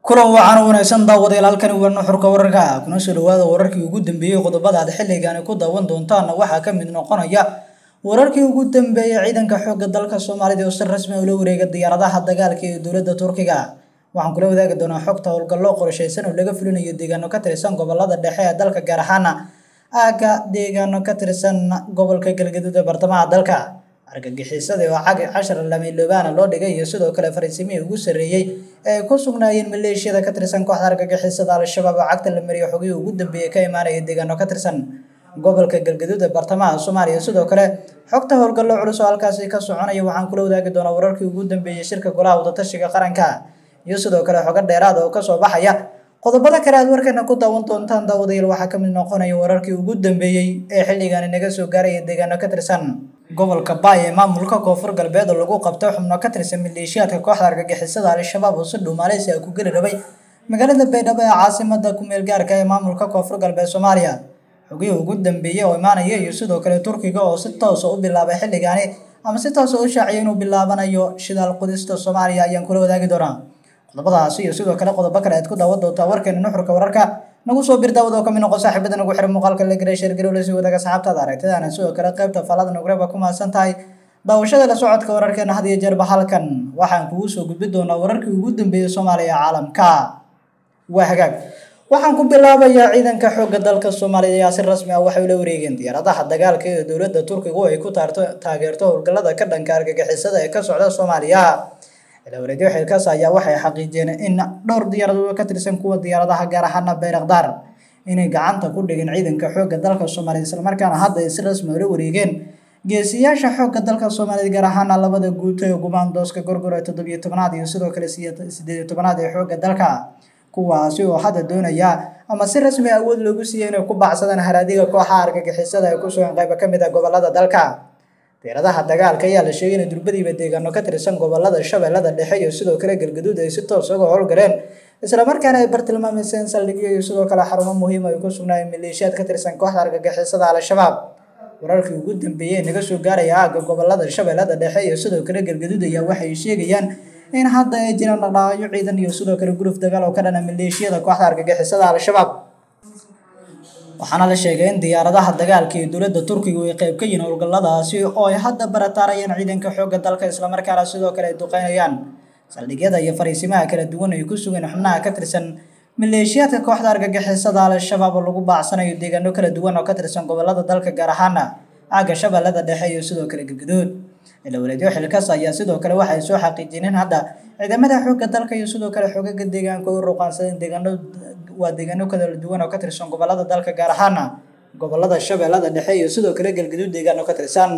kulan wacan wanaagsan daawadayaal halkani waa nuxurka wararka kuna soo dhawaada wararkii ugu dambeeyey qodobada aad xilligani ku daawan doontaana waxaa ka mid noqonaya wararkii ugu dambeeyey ciidanka xoogga dalka soomaalida oo si rasmi ah ula wareega diyaaradaha dagaalka ee dowladda turkiga waxaan kula wadaagi doonaa xogta howlgallo qorshaysan oo laga fulinayo deegaano ka tirsan gobolada dhexe ee dalka gaar ahaana aagga deegaano ka tirsan gobolka galgaduud ee bartamaha dalka argagixisada oo cag cashar lamiiloobaana loo dhigay iyo sidoo kale fariisimihii ugu sarreeyey ee ay ku sugnaayeen maleeshiyada ka tirsan kooxda argagixisada al-shabaab oo cagta la mariyo xogihii ugu dambeeyey ka imaanaya deegaano ka tirsan gobolka galgaduud ee bartamaha soomaaliya sidoo kale xogta howlgallo culus oo halkaasi ka soconaya waxaan kula wadaagi doonaa wararkii ugu dambeeyey shirka golaha wadatashiga qaranka iyo sidoo kale xogo dheeraad oo kasoo baxaya qodobada kale aad warkeena ku daawan doontaan daawadayaal waxaa kamid noqonaya wararkii ugu dambeeyey ee xilligani naga soo gaaraya deegaano ka tirsan gobolka baay ee maamulka koonfur galbeed oo lagu qabtay xubno ka tirsan maleeshiyaadka kooxda argagixisada al-shabaab oo si dhow maaleysi ah ku geli rabay magaalada baydhabo ee caasimada kumeel gaarka ee maamulka koonfur galbeed soomaaliya xogihii ugu dambeeyey oo imaanaya iyo sidoo kale turkiga oo si toosa u bilaabay xilligani ama si toosa u shaaciyay inuu bilaabanayo shidaal qudista soomaaliya ayaan kula wadaagi doonaa qodobadaasi iyo sidoo kale qodobo kale aad ku daawan doontaa warkeena nuxurka wararka nagu soo bir daawad oo kamid noqon saaxiibada nagu xiran muuqaalka la garay sheergarow la sii wadaaga saxaabtaada aragtidaana sidoo kale qaybta falada nugreba ku mahadsan tahay daawashada la socodka wararkeena had iyo jeerba halkan waxaan kugu soo gudbi doonaa wararkii ugu dambeeyey soomaaliya caalamka waa hagaag waxaan ku bilaabayaa ciidanka xoogga dalka soomaaliya ayaa si rasmi ah waxay ula wareegeen diyaaradaha dagaalka ee dowladda turkiga oo ay ku taarto taageerto howlgallada ka dhanka argagixisada ee ka socda soomaaliya ilawareedyo xilkaas ayaa waxay xaqiijiyeen in dhowr diyaaradood ka tirsan kuwa diyaaradaha gaar ahaana bayrakdaar inay gacanta ku dhigeen ciidanka xoogga dalka soomaaliya islamarkaana hadda ay si rasmi ula wareegeen geesiyaasha xoogga dalka soomaaliya gaar ahaana labada guuto ee gumaandooska gorgor ee toddobiyo tobanaad iyo sidoo kale sideed iyo tobanaad ee xoogga dalka kuwaasi oo hadda doonaya ama si rasmi awood loogu siiyey inay ku baacsadaan haraadiga kooxaha argagixisada ee ku sugan qaybo ka mid ah gobolada dalka diyaaradaha dagaalka ayaa la sheegay in durbadiiba deegaano ka tirsan gobolada shabeellada dhexe iyo sidoo kale galgaduud ay si toos uga howlgaleen islamarkaana ay bartilmaameyseen saldhigyo iyo sidoo kale xarumo muhiim ay ku sugnaayeen maleeshiyaad ka tirsan kooxda argagixisada al-shabaab wararkii ugu dambeeyey naga soo gaaraya aagga gobolada shabeellada dhexe iyo sidoo kale galgaduud ayaa waxay sheegayaan in hadda ay jiraan dhaqdhaqaaqyo ciidan iyo sidoo kale guruf dagaal oo ka dhana maleeshiyada kooxda argagixisada al-shabaab waxaana la sheegay in diyaaradaha dagaalka ee dowladda turkiga ay qayb ka yihiin howlgalladaasi oo ay hadda barataarayaan ciidanka xoogga dalka islamarkaana sidoo kale ay duqeynayaan saldhigyada iyo fariisimaha kala duwan ay ku sugeen xubnaha ka tirsan maleeshiyaadka kooxda argagixisada al-shabaab oo lagu baacsanayo deegaano kala duwan oo ka tirsan gobolada dalka gaar ahaana aagga shabeellada dhexe iyo sidoo kale galgaduud ilawareedyo xilkaas ayaa sidoo kale waxay soo xaqiijiyeen in hadda ciidamada xoogga dalka iyo sidoo kale xoogaga deegaanka u ruqaansadeen deegaano waa deegaano kala duwan oo ka tirsan gobolada dalka gaar ahaana gobolada shabeellada dhexe iyo sidoo kale galgaduud deegaano ka tirsan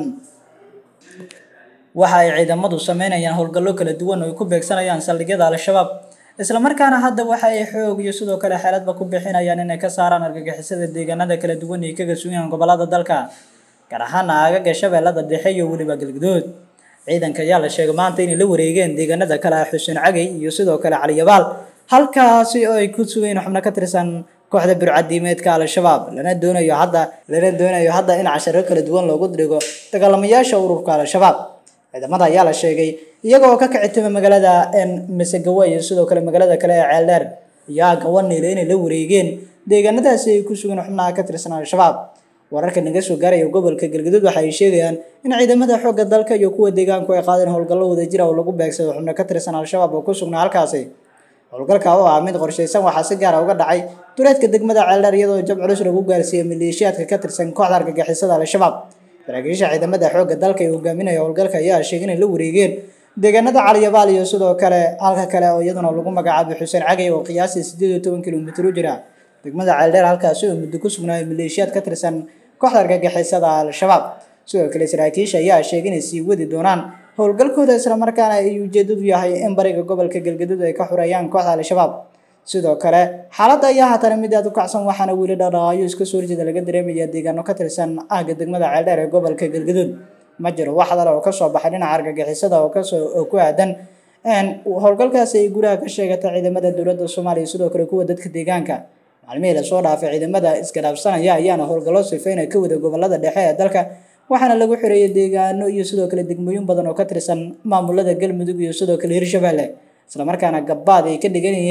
waxa ay ciidamadu sameynayaan howlgallo kala duwan oo ay ku beegsanayaan saldhigyada al-shabaab islamarkaana hadda waxa ay xoog iyo sidoo kale xeeladba ku bixinayaan inay ka saaraan argagixisada deegaanada kala duwan ee kaga sugan gobolada dalka gaar ahaana aagaga shabeellada dhexe iyo weliba galgaduud ciidanka ayaa la sheegay maanta inay la wareegeen deegaanada kale ah xuseen cagay iyo sidoo kale caliyabaal halkaasi oo ay ku sugeen xubno ka tirsan kooxda burcadiimeedka al-shabaab lana doonayo hadda lana doonayo hadda in casharo kala duwan loogu dhigo dagaalamayaasha ururka al-shabaab ciidamada ayaa la sheegay iyaga oo ka kicitima magaalada masegawa iyo sidoo kale magaalada kale ee ceeldheer iyo aagga waniile inay la wareegeen deegaanadaasi ay ku sugeen xubnaha ka tirsan al-shabaab wararka naga soo gaaraya gobolka galgaduud waxa ay sheegayaan in ciidamada xoogga dalka iyo kuwa deegaanku ay qaadeen howlgallo wadajira oo lagu beegsado xubno ka tirsan al-shabaab oo ku sugnaa halkaasi howlgalka oo ah mid qorshaysan waxaa si gaara uga dhacay duleedka degmada ceeldheer iyadoo jab culus lagu gaarsiiyey maleeshiyaadka ka tirsan kooxda argagixisada al-shabaab saraakiisha ciidamada xoogga dalka ee hogaaminaya howlgalka ayaa sheegay inay la wareegeen deegaanada caliyabaal iyo sidoo kale halka kale oo iyaduna lagu magacaabay xuseen cagay oo qiyaasii sideed iyo toban kilomitir u jira degmada ceeldheer halkaasi oo muddo ku sugnaayay maleeshiyaad ka tirsan kooxda argagixisada al-shabaab sidoo kale saraakiisha ayaa sheegay inay sii wadi doonaan howlgalkooda islamarkaana ay ujeedadu yahay in bariga gobolka galgaduud ay ka xureeyaan kooxda al-shabaab sidoo kale xaaladda ayaa haatana mid aad u kacsan waxaana weli dhaqdhaqaayo iska soo horjeeda laga dareemaya deegaano ka tirsan aagga degmada ceeldheer ee gobolka galgaduud ma jiro wax hadal oo kasoo baxay dhinaca argagixisada oo kasoo oo ku aadan howlgalkaasi ay guraha ka sheegatay ciidamada dowladda soomaaliya sidoo kale kuwa dadka deegaanka maalmihii lasoo dhaafay ciidamada isgaraabsanaya ayaana howlgallo sifeyna ka wada gobolada dhexe ee dalka waxaana lagu xireeyay deegaano iyo sidoo kale degmooyin badan oo ka tirsan maamulada galmudug iyo sidoo kale hirshabelle islamarkaana gabbaad ay ka dhigan yihiin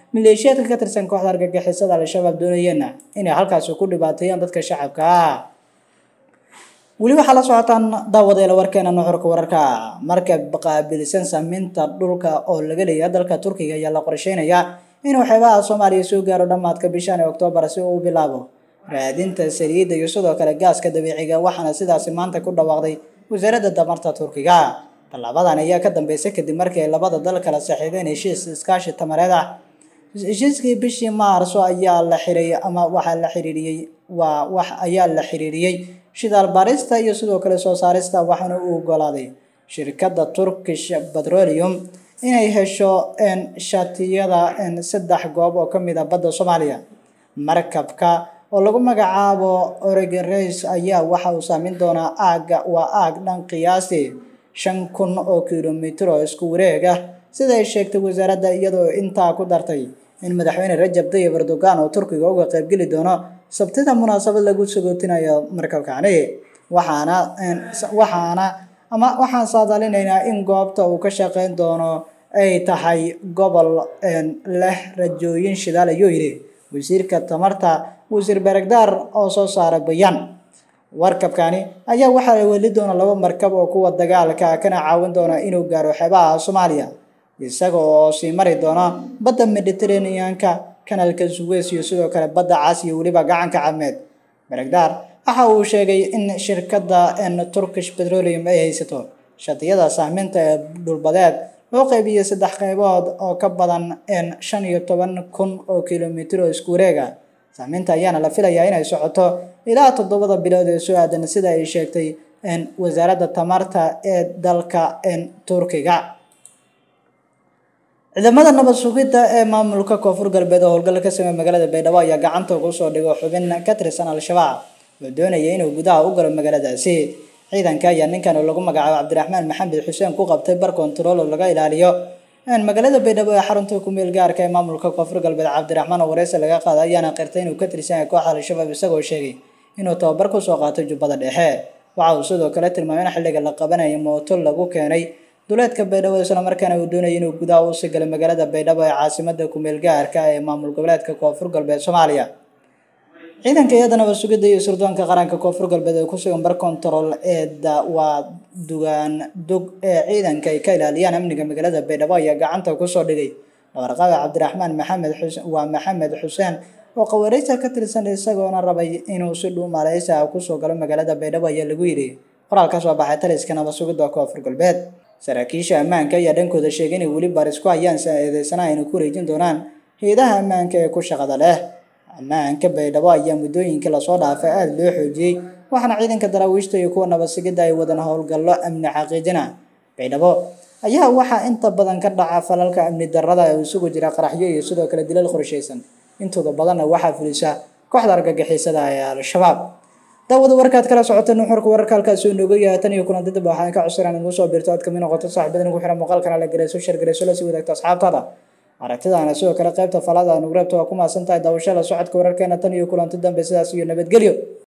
maleeshiyaadka ka tirsan kooxda argagixisada al-shabaab doonayeenna inay halkaasi ku dhibaateeyaan dadka shacabka ah weli waxaa la socotaan daawadeela warkeena nuxurka wararka markab qaabilsan sameynta dhulka oo laga leeyahay dalka turkiga ayaa la qorsheynayaa inuu xeebaha soomaaliya soo gaaro dhammaadka bishan ee oktoobar si uu u bilaabo raadinta saliidda iyo sidoo kale gaaska dabiiciga waxaana sidaasi maanta ku dhawaaqday wasaaradda tamarta turkiga tallaabadan ayaa ka dambeysay kadib markii ay labada dal kala saxiixdeen heshiis iskaashi tamareed ah heshiiskii bishii maarso ayaa la xiray ama waxaa la xiriiriyey waa wax ayaa la xiriiriyey shidaal baarista iyo sidoo kale soo saarista waxaana uu ogolaaday shirkadda turkish petroleum inay hesho shatiyada saddex goob oo ka mid a badda soomaaliya markabka oo lagu magacaabo oregon race ayaa waxa uu saameyn doonaa aagga waa aag dhan qiyaastii shan kun oo kilomitir oo isku wareeg ah sida ay sheegtay wasaaradda iyadoo intaa ku dartay in madaxweyne rajab tayyib erdogan oo turkiga uga qaybgeli doono sabtida munaasabad lagu sagootinayo markabkani waxaana waxaana ama waxaan saadaalinaynaa in goobta uu ka shaqeyn doono ay tahay gobol leh rajooyin shidaal ayuu yidhi wasiirka tamarta wasiir beregdaar oo soo saara bayaan warkabkani ayaa waxaa weli doona laba markab oo kuwa dagaalka kana caawin doona inuu gaaro xeebaha soomaaliya isaga oo sii mari doona badda mediterraneanka kanaalka suweys iyo sidoo kale badda cas iyo weliba gacanka cadmeed beregdaar waxa uu sheegay in shirkadda turkish petroleum ay haysato shatiyada saameynta ee dhulbadeed loo qaybiyey saddex qaybood oo ka badan shan iyo toban kun oo kilomitir oo isku wareega saameynta ayaana la filayaa inay socoto ilaa toddobada bilood ee soo aadan sida ay sheegtay wasaaradda tamarta ee dalka turkiga ciidamada nabad sugidda ee maamulka koonfur galbeed oo howlgal ka sameeya magaalada baydhabo ayaa gacanta ugu soo dhigo xubin ka tirsan al-shabaab oo doonaya inuu gudaha u galo magaaladaasi ciidanka ayaa ninkan oo lagu magacaabo cabdiraxmaan maxamed xuseen ku qabtay bar kontarool oo laga ilaaliyo magaalada baydhabo ee xarunta kumeel gaarka ee maamulka koonfur galbeed cabdiraxmaan oo wareysi laga qaaday ayaana qirtay inuu ka tirsan yahay kooxda al-shabaab isagoo sheegay inuu tababar ku soo qaatay jubbada dhexe waxa uu sidoo kale tilmaamay in xilliga la qabanayay mooto lagu keenay duleedka baydhabo islamarkaana uu doonayay inuu gudaha u sii galay magaalada baydhabo ee caasimada kumeel gaarka ee maamul goboleedka koonfur galbeed soomaaliya ciidanka iyada nabad sugidda iyo sirdoonka qaranka koonfur galbeed ee ku sugan bar kontarool ee waa dugaan dug ee ciidanka ay ka ilaaliyaan amniga magaalada baydhabo ayaa gacanta kusoo dhigay dhabarqaada cabdiraxmaan maxamed xuseen waa maxamed xuseen oo qawareysa ka tirsan isagoona rabay inuu si dhuu maaleysa kusoo galo magaalada baydhabo ayaa lagu yidhi qoraal ka soo baxay taliska nabad sugidda koonfur galbeed saraakiisha ammaanka ayaa dhankooda sheegay inay weli baris ku hayaan eedeysana ayna ku wareejin doonaan hay-adaha ammaanka ee ku shaqada leh ammaanka baydhabo ayaa muddooyinkii lasoo dhaafay aada loo xoojiyey waxaana ciidanka daraawiishta iyo kuwa nabad sigidda ay wadan howlgallo amni xaqiijina baydhabo ayaa waxaa inta badan ka dhaca falalka amni darrada ee isugu jira qaraxyo iyo sidoo kale dilal qorshaysan intooda badanna waxaa fulisa kooxda argagixisada ee al-shabaab daawada warkaad kala socota nuxurka wararka halkaas uu nooga yahay tan iyo kulanti dib waxaan ka codsanaa inaad soo biirto aad kamid noqoto saaxiibada ugu xiran muuqaalkana la gareyso shar gareyso la sii wadaagto asxaabtaada aragtidaana sidoo kale qaybta falada nugu reebta waa ku maasan tahay daawashada socodka wararkeena tan iyo kulanti dambe sidaas iyo nabadgelyo